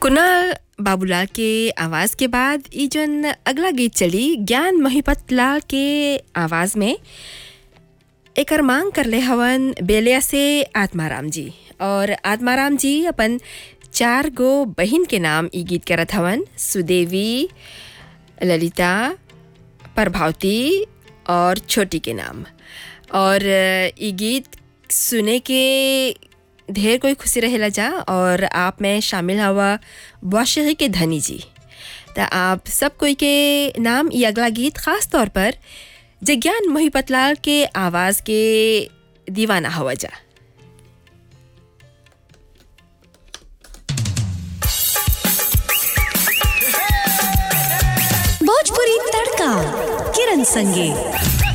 कुणाल बाबूलाल के आवाज़ के बाद ई जन अगला गीत चली ज्ञान महिपत लाल के आवाज़ में एकर मांग करले हवन बेलिया से आत्माराम जी और आत्माराम जी अपन चार गो बहिन के नाम ई गीत करत हवन सुदेवी ललिता प्रभावती और छोटी के नाम और ई गीत सुने के ढेर कोई खुशी रहेला जा और आप में शामिल हवा वाशही के धनी जी तो आप सब कोई के नाम ये अगला गीत खास तौर पर जज्ञान मोहिपतलाल के आवाज़ के दीवाना हवा जा भोजपुरी तड़का किरण संगे